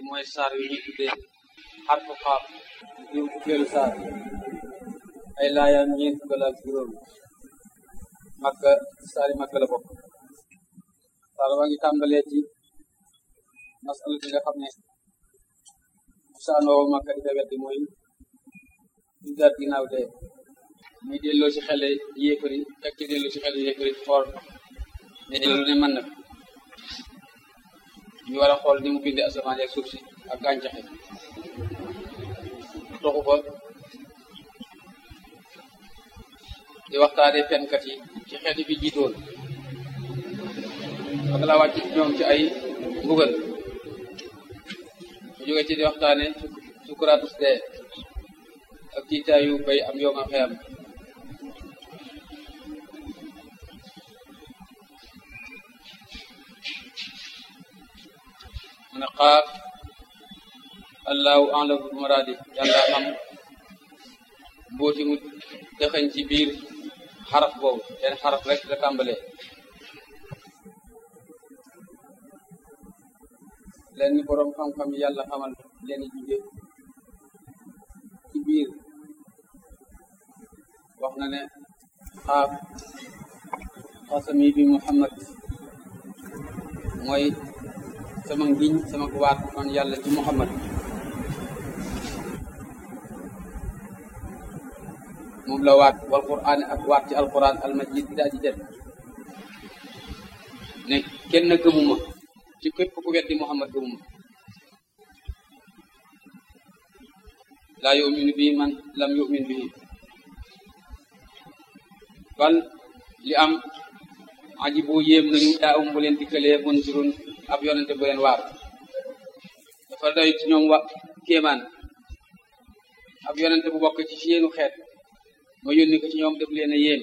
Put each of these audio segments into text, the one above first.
mooy saar yu ñuy tuddee xarfu xaaf diw fukkeelu saar ay laayam ñeent fukk ak juróom makka saari makka la bokk saar waa ngi tàmbalee ci masala bi nga xam ne saanoo makka di ko weddi mooy duggaat ginnaaw dee muy delloo ci xele yéefari fekk ci delloo ci xele yéefari xool ne lu ne mën na ñu war a xool ni mu bindee asamaan ak suuf si ak gàncax yi toxu fa di waxtaane fenkat yi ci xeeti fi jiitoon ak la wàcc ñoom ci ay mbugal ñu jóge ci di waxtaane sukuraatus dee ak tiitaayu bay am yooma xeyam mu ne xaaf allahu alam bi muraadi yàlla xam mbooti mu dëxañ ci biir xaraf boobu leen xaraf rek la tàmbalee leen ni boroom xam-xam yi yàlla xamal leen jóge ci biir wax na ne xaaf xasami bi muhammad mooy sama ngiñ sama waat man yàlla ci muhammad moom la waat wal quraan ak waat ci alquran almajid bi daa ji jët ne kenn gëmuma ci képp ku weddi muhammad gëmuma laa yuminu bii man lam yumin bii bal li am aji bu yéem nañu daa um bu leen dikkalee munzirun ab yonente bu leen waar dafa doy ci ñoom wa kéemaan ab yonente bu bokk ci seenu xeet ma yónni ko ci ñoom def leen a yéem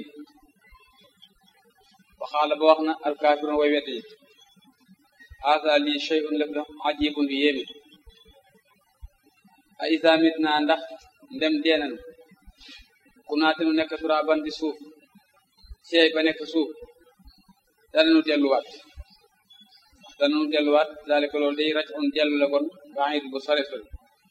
waxaala ba wax na alkaafiroon way wedd yi haasa lii shay'un lef la ajibun bi yéemi a isamit naa ndax ndem deenanu ku naatenu nekk turaaban di suuf seey ba nekk suuf dananu delluwaat dananu delluwaat daal ko loolu day raj on dellu la kon baid bu sore sore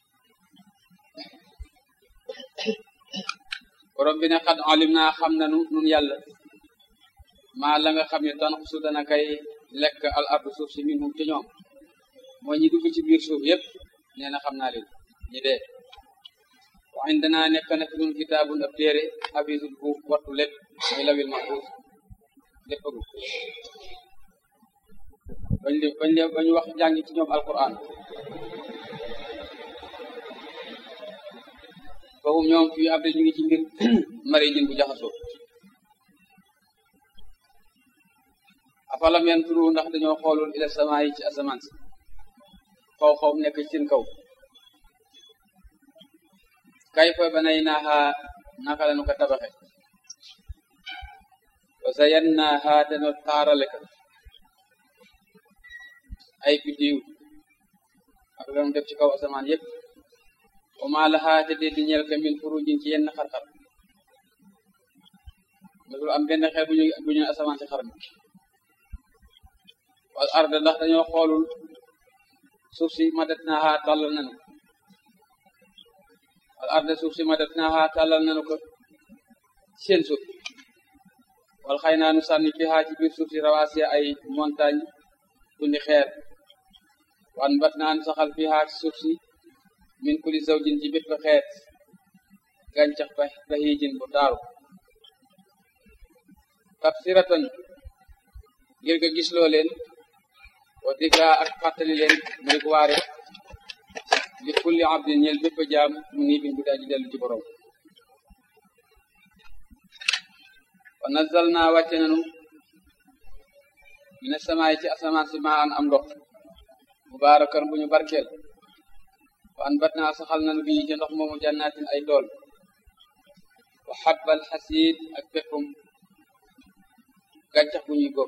borom bi ne xad alim naa xam nanu nun yàlla maa la nga xam ne tan su dana kay lekk al ardu suuf si min hum ci ñoom mooy ñi dugg ci biir suuf yépp nee na xam naa leen ñi dee wa indana nekk na fi nun kitaabun ab téere abisul bu wattu lépp muy lawil mahfuus léppagu bañ li bañ le bañu wax jàngi ci ñoom alquran fahum ñoom fii ab ñu ngi ci mbir mari jin bu jaxasoo afalam yanturu ndax dañoo xoolul ila sama yi ci asamaan si xaw xaw nekk ci seen kaw kayfa banaynaaha naka lañu ko tabaxe wa zayyannaaha dano taarale ko ay biddiw ak lañu def ci kaw asamaan yépp wa maa lahaa te dee di ñeel ko min furujin ci yenn xar-xar masul am benn xeet bu ñu bu ñu asamaan si xar mi wal arda ndax dañoo xoolul suuf si madatnaaha tàllal nanu wal arda suuf si madatnaaha tàllal nanu ko seen suuf wal xëy naa nu sànni fiha ci biir suuf si rawaasiya ay montagne tundi xeer wan bat naa nu saxal fiha ci suuf si min kulli zawjin ci bépp xeet gàncax ba bahijin bu taaru tafsiratan ngir nga gis loo leen wa dikra ak fàttali leen muy waare li kulli abdin ñeel bépp jaam mu nii bin bu daa ji dellu ci borom wa nazal naa wàcce nanu mina samaay ci asamaan si maa an am ndox mubaarakan bu ñu barkeel wa an bat naa saxal nanu bi ci ndox moomu jannaatin ay tool wa xabbal xasiid ak peppum gàncax bu ñuy góob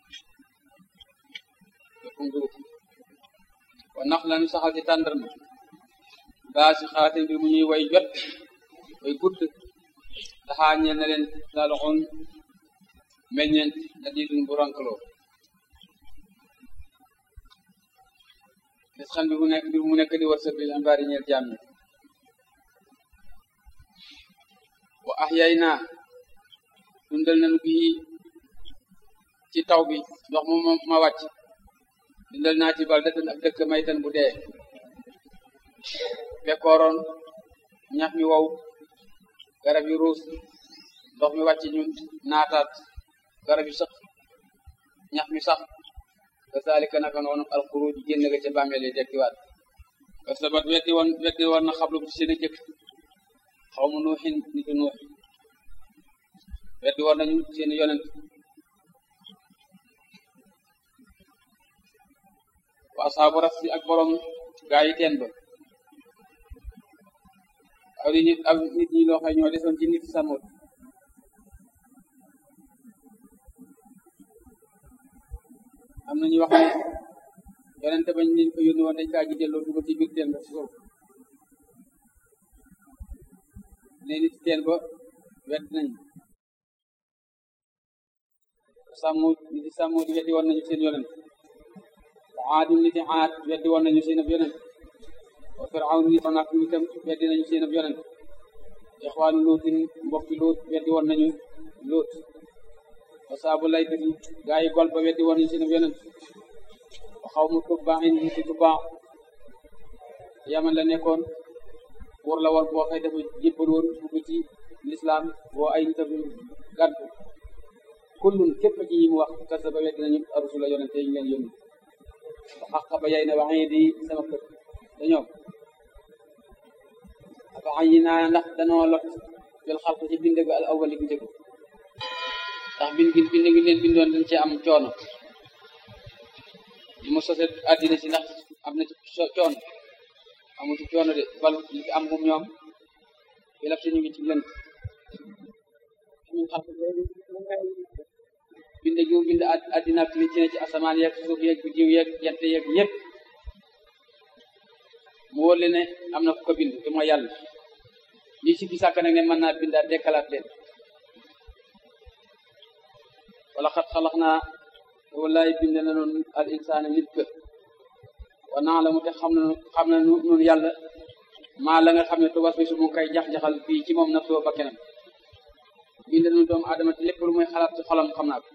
peppum dugub wa nax lanu saxal ci tàndarma baa si xaatin bi mu ñuy way jot way gudd daxaa ñeel na leen daloxoon meññeent na diidun bu rankaloo gis xam bi mu nekk bi mu nekk di wërsëg bi ambaari ñeel jaam ñi wa ahyay naa dundal nañu bii ci taw bi ndox mu ma wàcc dundal naa ci baldatan ak dëkk maytan bu dee bekkooroon ñax mi wow garab yi ruus ndox mi wàcc ñun naataat garab yi sax ñax mi sax kasaalika naka noonu alxuruj génn ga ca bàmmeel yi dekkiwaat kasabat weddi woon weddi woon na xablu ci seen a jëkk xaw ma nuuxin nitu nuux weddi woon nañu seen yonent wa asaabu rasi ak borom gaa yi teen ba aw di nit aw nit ñi loo xam ñoo desoon ci nit samut am na ñu wax ne yonente bañ leen ko yónni woon dañ kaa ji delloo dugg ci biir teen ba suuf ne nit teen ba wet nañ sàmmu niti sàmmu di weddi woon nañu seen yonent wa aadum niti aad weddi woon nañu seen ab yonent wa firawn nit onak nitam weddi nañu seen ab yonent ixwaanu luutin mbokki luut weddi woon nañu luut wa saabu laykati gaa yi gol ba weddi woon nañu seen ab yonent wa xaw mu tubbaaxin niti tubbaax yaman la nekkoon wóor la woon boo xëy dafa jébbal woon dugg ci lislaam boo ay nitam gàddu kullun képp ci yi mu wax kasa ba weddi nañu arusula yonente yi ñu leen yónni wa xaqa ba yay na waxee di sama kër dañoo afa ayi naa ndax danoo lot jël xalq ci bind ga al awali bu njëkk ndax bind gi bind gi leen bindoon dañ ci am coono li mu sose àddina si ndax am na ci coono amu ci coono de bal li fi am moom ñoom fi laf si ñu ngi ci lënt bind gi mu bind àddina ak li ci ne ci asamaan yeeg suuf yeeg bu jiw yeeg jant yeeg yëpp mu wóor le ne am na ku ko bind te mooy yàlla ñi si ki sàkk nag ne mën naa bindaat dekkalaat leen wala xat xalax naa wallaay bind na noonu al insaana nit ka wa naa la mu te xam na xam na nun yàlla maa la nga xam ne tubas bi su mu koy jax-jaxal fii ci moom naf soo bakkenam bind nu doomu aadama te lépp lu muy xalaat ci xolam xam naa ko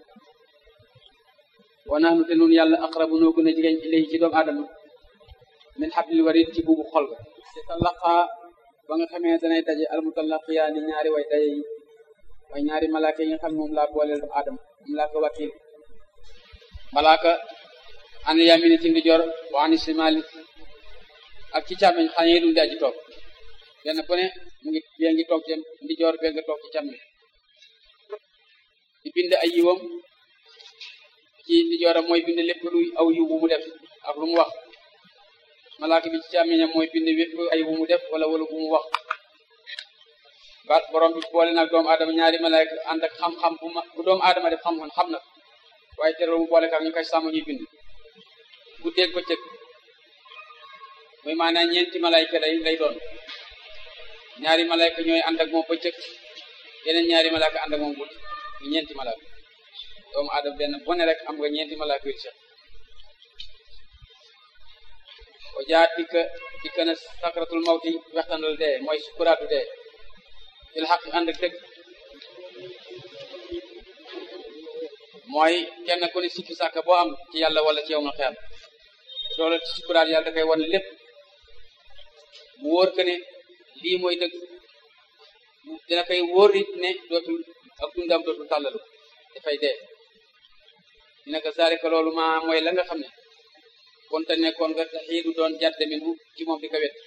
wa naxnu te nun yàlla aqrabu noo gën a jigéen ilayhi ci doomu aadama min hablil warid ci buubu xol ga te talaqaa ba nga xamee danay daje almutallaqiyaani ñaari way daje yi way ñaari malaaka yi nga xam ne moom laa booleel doomu aadama moom laa ko wakiil malaaka an yamini ci ndijoor wa ani simali ak ci càmmeñ xañe yi dum di aji toog benn ku ne mu ngi bee ngi toog ci ndijoor bee nga toog ci càmmeñ di bind ay yiwam ci ndijooram mooy bind lépp luy aw yiw bu mu def ak lu mu wax malaaka bi ci càmmeñam mooy bind lépp ay bu mu def wala wala bu mu wax ba borom bi boole nag doomu aadama ñaari malaaka ànd ak xam-xam bu ma bu doomu aadama def xam-xam xam na waaye terewul mu boole kaak ñu koy sàmm ñuy bind guddeeg bëccëg muy maanaam ñeenti malayka lay lay doon ñaari malayka ñooy ànd ak moom bëccëg yeneen ñaari malayka ànd ak moom guddi ñu ñeenti malayka doomu aadama benn bu ne rek am nga ñeenti malayka yu seq o jaat dikka dikka na sakratul mawti wextanal dee mooy sukuraatu dee il xaq ànd ak dëgg mooy kenn ku ne sikki sàkk boo am ci yàlla wala ci yow ma xeer loolu ci sukuraat yàlla da koy wan lépp mu wóor que ne lii mooy dëgg dina koy wóor it ne dootul ak dundam dootul tàllalu dafay dee dina ko zalika loolu ma mooy la nga xam ne kon te nekkoon nga taxiidu doon jàtte min bu ci moom di ko wet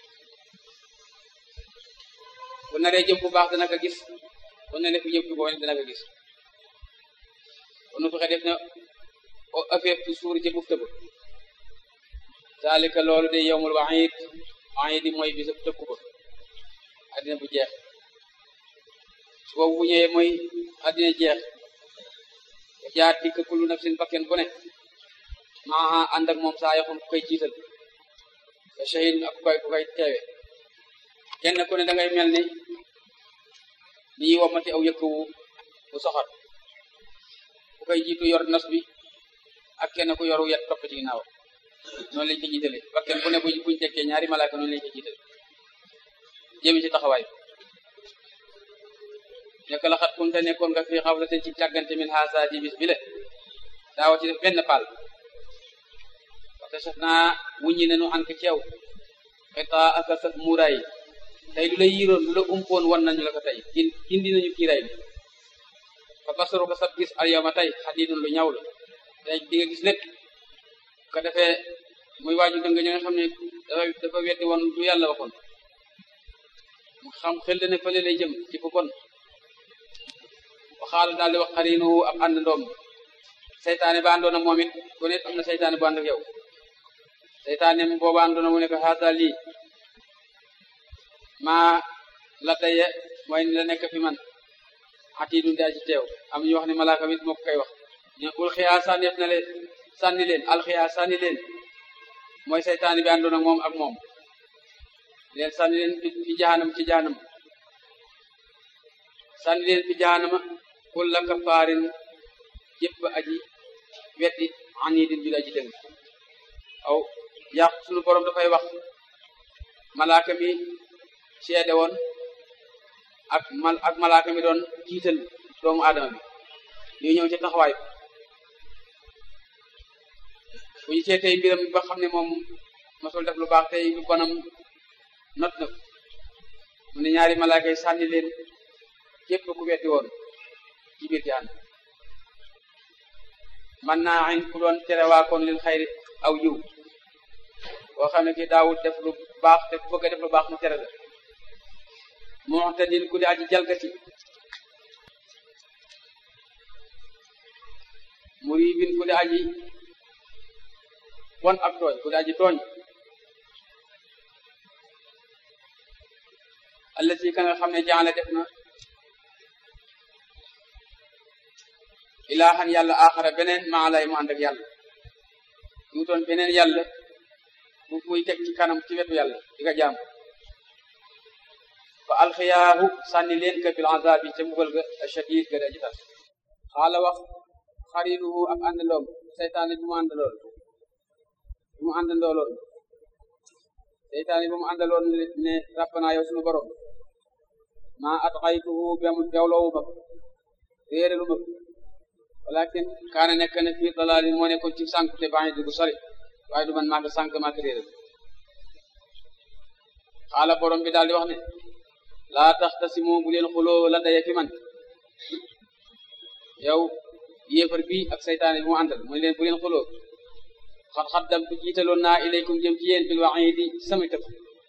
bu naree jëm bu baax dana ko gis bu ne nekk jëm bu boo dana ko gis kon fexe def na affaire ci suur ci bufta ba zalika loolu de yowmul waxiid waxiid yi mooy bisab tëkku ba addina bu jeex su boobu bu ñëwee mooy addina jeex jaat dikk kullu nafsin bakken bu ne maa ànd ak moom saa yoxum ku koy jiital te shahid ak ku koy ku koy teewe kenn ku ne da ngay mel ni ni ñuy womati aw yëkk wu bu soxor ku koy jiitu yor nas bi ak kenn ku yoru yet topp ci ginnaaw noonu lañ ko jiitale bakken bu ne buñ buñ tekkee ñaari malaaka noonu lañ ko jiitale jëmi ci taxawaay nekk la xat kunte nekkoon nga fii xawlaten ci càggante min haasa ji bis bi le daawa ci def benn paal parce que saf naa wuññi nenu an ko ceew xetaa aka sa muuraay tey lu la yiroon lu la umpoon wan nañu la ko tey gindi nañu kiiraay bi fa basaru ko sab gis al yawma tey xadidun lu ñaw la tey di nga gis lépp ko defee muy waaju dëng ña nga xam ne dafa dafa weddi woon du yàlla waxoon mu xam xel ne fële lay jëm ci fu bon waxaala daal di wax xarinu ab ànd ndoom seytaane ba àndoona moom it ku ne am na seytaane bu ànd ak yow seytaane mu booba àndoona mu ne ko xaasa lii maa la daye mooy ni la nekk fi man ati dun daa ci teew am ñu wax ne malaaka mit moo ko koy wax ñu ul xiyaa sànneef na leen sànni leen alxiyaa sànni leen mooy seytaane bi àndoona moom ak moom leen sànni leen fi jahanam ci jahanam sànni leen fi jahanama kulla kafaarin jëpp aji weddi anidin ju aji dëng aw yàq sunu borom dafay wax malaaka mi seede woon ak mal ak malaaka mi doon jiital doomu aadama bi ñu ñëw ci taxawaay bu ñu seetee mbiram ba xam ne moom mosul def lu baax tey lu bonam not na mu ne ñaari malaaka yi sànni leen képp ku weddi woon ci biir jaan man naa ayn ku doon tere waakoon lil xayri aw yiw boo xam ne ki daawut def lu baax te ku bëgg a def lu baax mu tere la mu'tadin ku di aji jalgati muribin ku di aji won ak tooñ ku di aji tooñ allati ka nga xam ne jaala def na ilaahan yàlla axara beneen maa lay mu ànd ak yàlla mu toon beneen yàlla bu muy teg ci kanam ci wetu yàlla di nga jaam fa alxiyaahu sànni leen ka bil azabi ca mbugal ga ashadid ga daji tas xaala wax xarinuhu ak àndandoom seytaane bi mu àndaloon bi mu àndandooloon seytaane bi mu àndaloon ne rabbana yow sunu borom maa atxaytuhu bemul bewloowu ma réeralu ma walakin kaana nekk na fii dalaali moo nekkoon ci sànq te baax du sori waaye du man maa ko sànq maa ko réeral xaala borom bi daal di wax ne laa taxtasimu bu leen xuloo la daye fi man yow yéefar bi ak saytaane bi mu àndal mu leen bu leen xuloo xat xaddam tu jiitaloon naa ilaykum jëm ci yéen bil waxiidi sama tëf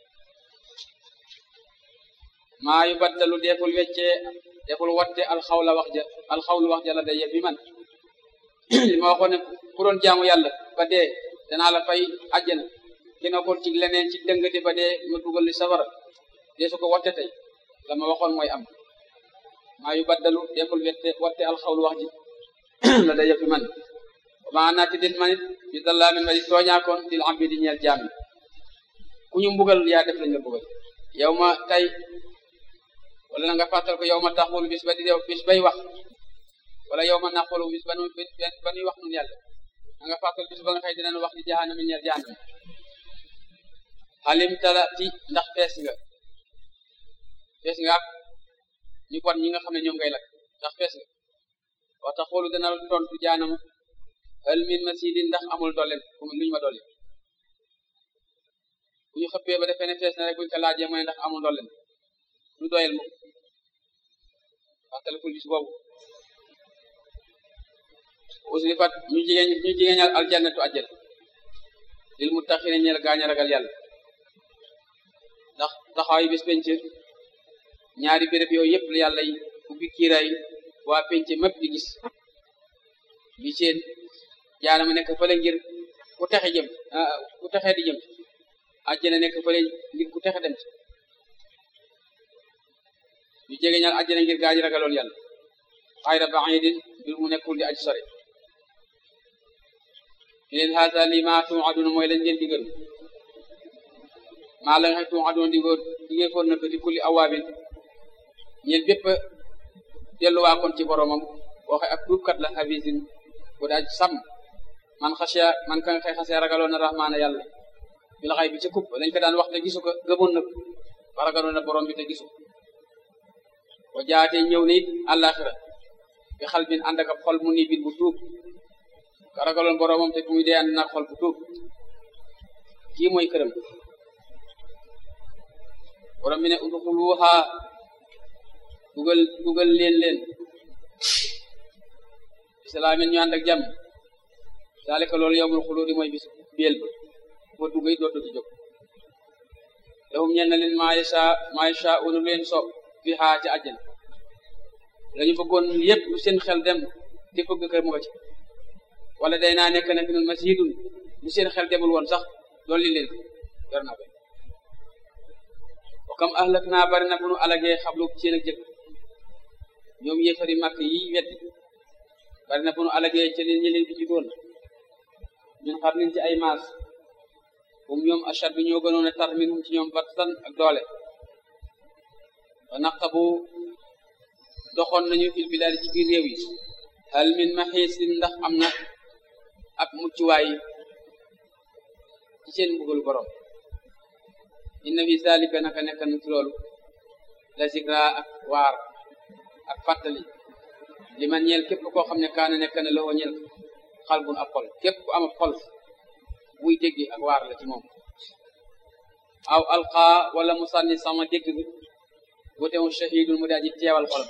maa yu baddalu deful weccee deful watte alxawla wax ja alxawlu wax ja la daye fi man li ma waxoon ne ku doon jaamu yàlla ba dee danaa la fay àjjana ki nga ko ci leneen ci dëngate ba dee ma dugal li safara dee su ko watte tey la ma waxoon mooy am maa yu baddalu deful wette watte alxawlu wax ji la daye fi man maa naati den manit bi dallaa min ma di tooñaakoon dil abdi di ñeel jaam yi ku ñu mbugal yaa def lañ la mbugal yow ma tey wala na nga fàttal ko yow ma taxul bis ba di dew bis bay wax wala yow ma naqulu bis ba nu ba nuy wax nun yàlla na nga fàttal bis ba nga xëy dinañ wax di jahanam ñeel jahanam alim talati ndax fees nga fees nga ak ñu bon ñi nga xam ne ñoom ngay lakk ndax fees nga wa taxulu dana tontu jahanam hal min masidin ndax amul dollen luñu ma dolli bu ñu xëppee ba defee ne fees na rek buñu ko laajee mu ne ndax amul dollen lu doyel moom waxtalikul bis boobu uslifat ñu jigéen ñu jigéeñal aljannatu ajjal lil muttaqina ñeel gaañ a ragal yàlla ndax taxawaay bis penc ñaari béréb yooyu yëpp la yàlla yi ubbi kiiraay waa penc mépp di gis bi seen jaanama nekk fële ngir ku texe jëm ku texe di jëm ajjana nekk fële ngir ku texe dem ci ñu jege ñaal àjjana ngir gaañ ragaloon yàlla xayra baidin mbir mu nekkul di aji sore ñu leen haasa lii maa tuaduna mooy lañ leen digal maa la nga xam tuaduna digoo digee foon na ko di kulli awaabin ñeel bépp delluwaa kon ci boromam waxe ak tuubkat la hafisin bu daaj sàmm man xasiya man ka nga xëy xasiya ragaloon na rahmaana yàlla bi la xay bi ca kupp lañ ko daan wax te gisu ko gëmoon na ba ragaloon na borom bi te gisu wa jaate ñëw na it àllaaxira bi xal bin ànd ak ab xol mu ni bin bu tuub ka ragaloon boromam te muy dee ànd nag xol bu tuub kii mooy këram borom bi ne udxuluha dugal dugal leen leen islaamin ñu ànd ak jàmm daalika loolu yowmul xuluudi mooy bis biel ba boo duggay dootu ci jóg lahum ñeen na leen maa yasha maa yasha unu leen soob fi xaa ci àjjana lañu bëggoon yépp lu seen xel dem te bëgg kër mu nga ci wala day naa nekk na fi nun masjidun lu seen xel demul woon sax dolli leen ko yor na ko wa kam ahlak naa bari na bu nu alagee xablu seen ak jëkk ñoom yéefari màkk yi weddi bari na bu nu alagee ci leen ñi leen bi ci doon ñun xar nin ci ay maas um ñoom achat bi ñoo gënoon a tar minhum ci ñoom battan ak doole wa naqabu doxoon nañu fil bilaadi ci biir réew yi hal min maxiisin ndax am na ab muccuwaay ci seen mbugal borom inna fi zalika naka nekk na ci loolu la zikra ak waar ak fàttali li man ñeel képp koo xam ne kaana nekk na loo ñeel xalbun ab xol képp ku am ab xol buy dégg ak waar la ci moom aw alqa wala mu sànni sama dégg bi bu teew shahidun mu daal di teewal xolam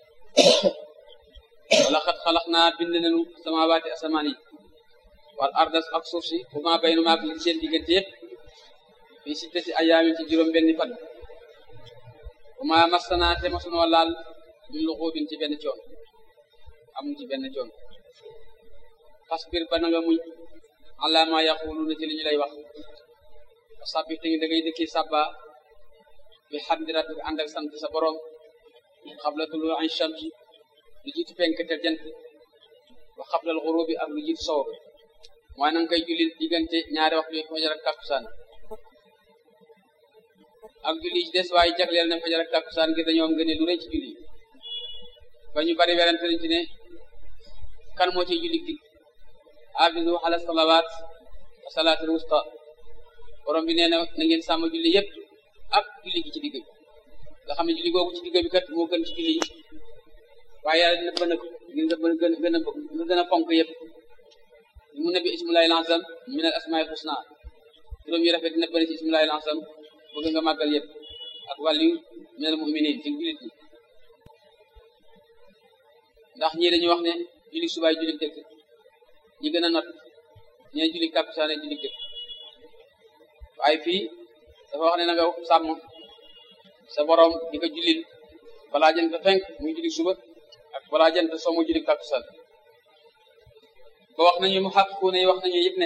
wala xat xalax naa bind nañu samawaati asamaan yi wal ardas ak suuf si bu ma baynu maak li seen diggante yëpp fi sittati ayaamin ci juróom benni fan bu ma massanaa te masunoo laal min luxuubin ci benn coon amul ci benn coon fasbir ba na nga muñ ala ma yaquluuna ci li ñu lay wax sabbi te da ngay dëkki sabba bi hamdi rabbika ànd ak sant sa borom xabla tulu an shamsi lu jiitu penk te jant wa xablal xurubi ak lu jiitu sow bi mooy na nga koy julli diggante ñaari waxtu yi fajar ak takkusaan ak julli ci des waaye jagleel na fajar ak takkusaan ngir dañoo am gëne lu rëy ci julli ba ñu bari werante nañ ci ne kan moo ciy julli digg abidu ala salawaat wa salaatul wusta borom bi nee na na ngeen sàmm julli yëpp ak julli gi ci digg bi nga xam ne julli googu ci digg bi kat moo gën ci julli yi waaye yàlla dina bëgg ngir nga gën gën a nga gën a fonk yëpp mu ne bi ismullahi lansam min al asmail husna juróom yi rafet dina bëri ci ismullahi lansam bëgg nga màggal yëpp ak wàllu min al muminin ci jullit ñi ndax ñii dañuy wax ne julli subaay julli dëkk ñi gën a not ñee julli takkusaane julli dëkk waaye fii dafa wax ne na nga sàmm sa borom di ko jullil balaa jant fenk muy julli suba ak balaa jant soo mu julli takkusaan ba wax nañu mu xàqu ne wax nañu yëpp ne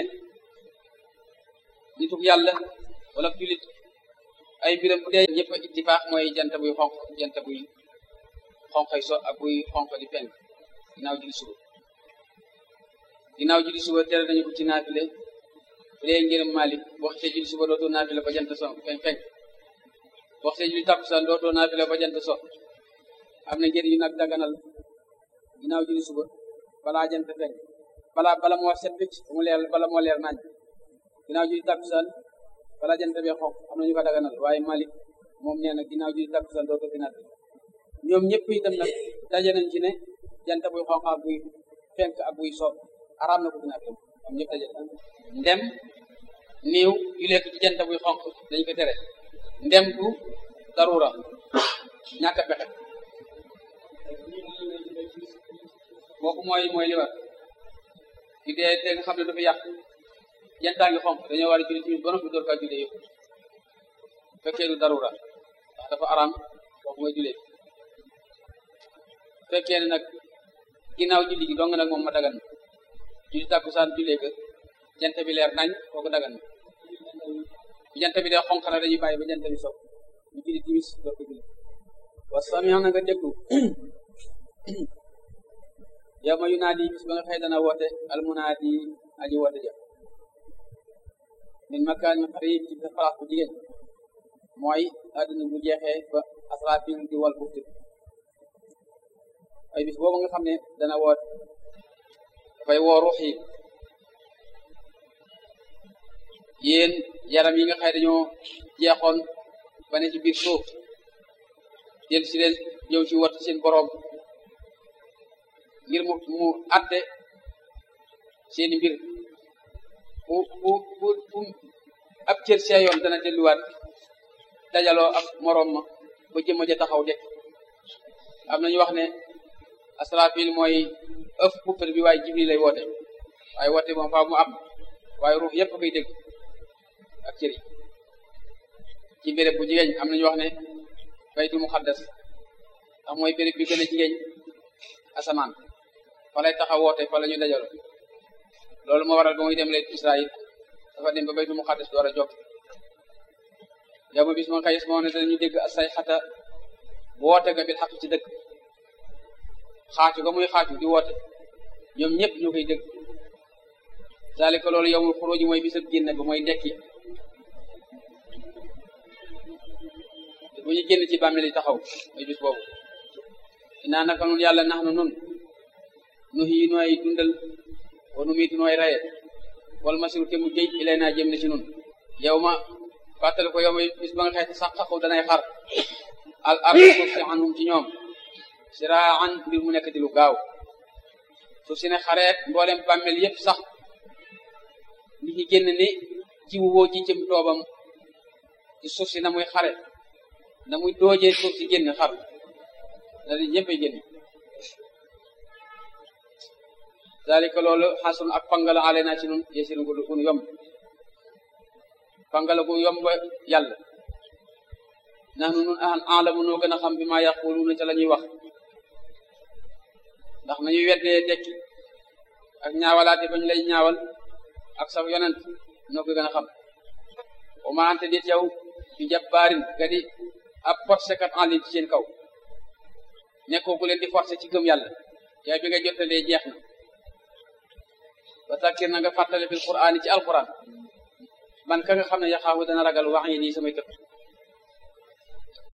nituk yàlla wala jullit ay biram bu dee ñëpp ittifaax mooy jant buy xonq jant buy xonqay so ak buy xonq di fenk ginnaaw julli suba ginnaaw julli suba tere nañu ko ci naafile bu dee ngërëm Malik boo xasee julli suba dootoo naafile ba jant so fenk fenk boo xasee julli takkusaan dootoo naafile ba jant so am na njëriñ yu nag daganal ginnaaw julli suba balaa jant fenk balaa bala moo set picc mu leer bala moo leer nañ ginnaaw julli takkusaan balaa jant bee xonq am na ñu ko daganal waaye Malik moom nee na ginnaaw julli takkusaan dootoo fi naafile ñoom ñëpp itam nag daje nañ ci ne jant buy xonq ak buy fenk ak buy so araam na ko fi naafile ñoom ñëpp daje ndem niiw yu lekk ci jant buy xonq dañ ko tere ndem du darura ñàkk a pexe kooku mooy mooy li war di dee te nga xam ne dafa yàq jantaa ngi xonq dañoo war a julli tamit ba noppi door kaa jullee yëpp fekkee du darura ndax dafa araam kooku mooy jullee fekkee ne nag ginnaaw julli gi dong nag moom ma dagan julli tàkkusaan jullee ko jant bi leer nañ kooku dagan na jant bi dee xonq na dañuy bàyyi ba jant bi sow ñu julli timis door ko julli wa sami'a na nga déglu yow ma yu naa di bis ba nga xëy dana woote almunaadi aji woote ja min makaan xarib ci place bu jigéen mooy àdduna bu jeexee ba asrafil di wal bufti ay bis boobu nga xam ne dana woot dafay woo ruux yi yéen yaram yi nga xëy dañoo jeexoon ba ne ci biir suuf del si leen ñëw ci wat seen boroom ngir mu mu atte seeni mbir bu bu bu bu ab cër seeyoon dana delluwaat dajaloo ak moroom ma ba jëmma ja taxaw dekk am nañu wax ne asrafil mooy ëf puppar bi waaye jibril lay woote waaye woote moom faaw mu am waaye ruux yépp koy dégg ak cër yi ci béréb bu jigéen am nañu wax ne baytu muqaddas ndax mooy béréb bi gën a jigéen asamaan fa lay taxaw woote fa la ñu dajaloo loolu moo waral ba muy dem leen Israël dafa dem ba baytu muqaddas door a jóg yow ma bis ma xayis moo ne danañu dégg say xata woote nga bil xaq ci dëkk xaatu ga muy xaatu di woote ñoom ñëpp ñu koy dégg zalika loolu yowmul xuruji mooy bisab génn ba mooy dekki bu ñu génn ci bàmmeel yi taxaw mooy bis boobu inaa naka nun yàlla nax nu nun nu xii nooy dundal wa nu miitu nooy raye wal masiru te mu géej ilay naa jëm na ci nun yow ma fàttali ko yow ma bis ba nga xeeti sax xaqu danay xar al ar suuf si anhum ci ñoom siraan mbir mu nekk di lu gaaw suuf si ne xareet mboolem bàmmeel yépp sax li ci génn ni jiwu woo ji jëm toobam ci suuf si na muy xare na muy doojee suuf si génn xar na di ñëpp ay génn dalika loolu xasun ak pangala ale naa ci nun yesiru gu nu yomb pangala gu yomb yàlla nax nu nun an alamu noo gën a xam bi ma yaquluuna ca la ñuy wax ndax nañuy weddee dekki ak ñaawalaate bañ lay ñaawal ak sa yonent noo ko gën a xam o ma ante dit yow bi jabbaarin ga di ab forcé kat en ligne ci seen kaw nekkoo ku leen di forcé ci gëm yàlla yow bi nga jottalee jeex na ba takkir na nga fàttale fil qur'aan ci alquran man ka nga xam ne yaxaafu dana ragal wax yi nii samay tëb